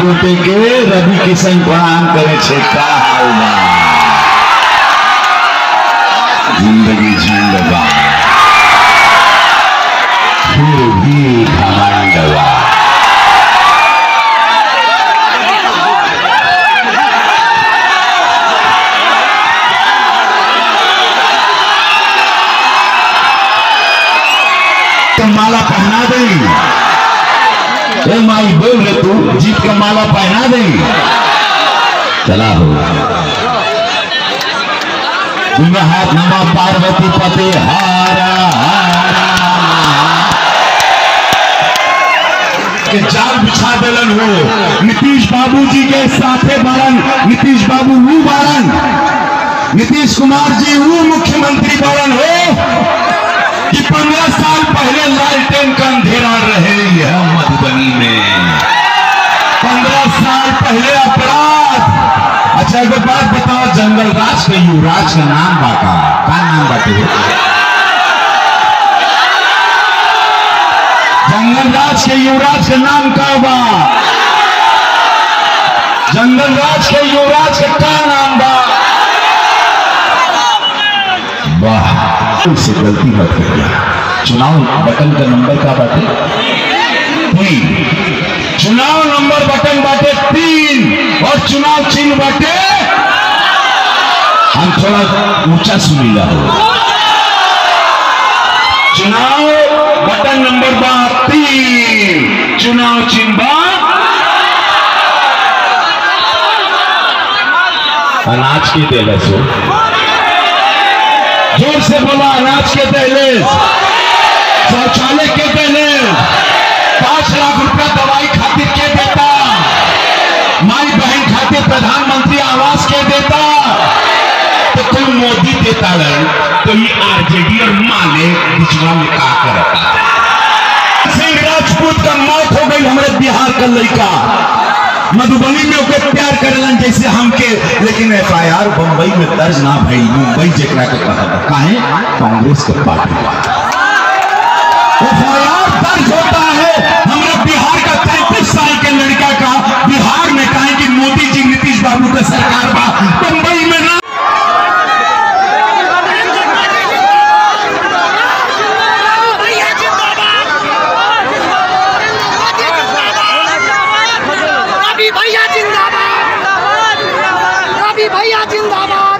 गोटे के रवि किशन प्रणाम करे छे का हाल बा जिंदगी झंड बा फिर भी घमंड बा तो माला पहना देंगे ए माई बोल रे तू जीत का माला पहना देंगे चला हो दुनिया हाथ नमा पार्वती पति हारा हारा के जाल बिछा देलन हो नीतीश बाबू जी के साथे बारन नीतीश बाबू वो बारन नीतीश कुमार जी वो मुख्यमंत्री बारन हो कि पंद्रह साल पहले लालटेन का अंधेरा रहे यह मधुबनी में पंद्रह साल पहले अपराध अच्छा एगो बात बताओ जंगल राज के युवराज का नाम बाका का नाम बाटे जंगल राज के युवराज का नाम का बा जंगल राज के युवराज का का नाम बा वाह से गलती मत करिए चुनाव बटन का नंबर का बाटे तीन चुनाव नंबर बटन बाटे तीन और चुनाव चिन्ह बाटे हम थोड़ा ऊंचा सुनीला हो चुनाव बटन नंबर बा तीन चुनाव चिन्ह बा अनाज की तेल सो जोर से बोला अनाज के दहलीज शौचालय के दहलीज पांच लाख रुपया दवाई खातिर के देता माई बहन खातिर प्रधानमंत्री आवास के देता तो कोई मोदी देता रहे तो ये आरजेडी और माले बिचवा में का करता सिंह राजपूत का मौत हो गई हमारे बिहार का लड़का मधुबनी में ओके प्यार करेलन जैसे हमके लेकिन एफ आई आर बम्बई में दर्ज ना भई मुंबई जेकरा के कहा काहे कांग्रेस के पार्टी एफ आई आर दर्ज होता है हमारे बिहार का तैतीस साल के लड़का का बिहार में कहे कि मोदी जी नीतीश बाबू का सरकार बा बम्बई में ना भैया जिंदाबाद रवि भैया जिंदाबाद रवि भैया जिंदाबाद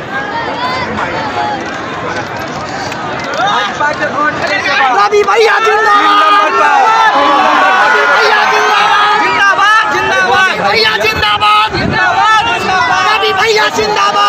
रवि भैया जिंदाबाद रवि भैया जिंदाबाद जिंदाबाद जिंदाबाद भैया जिंदाबाद जिंदाबाद रवि भैया जिंदाबाद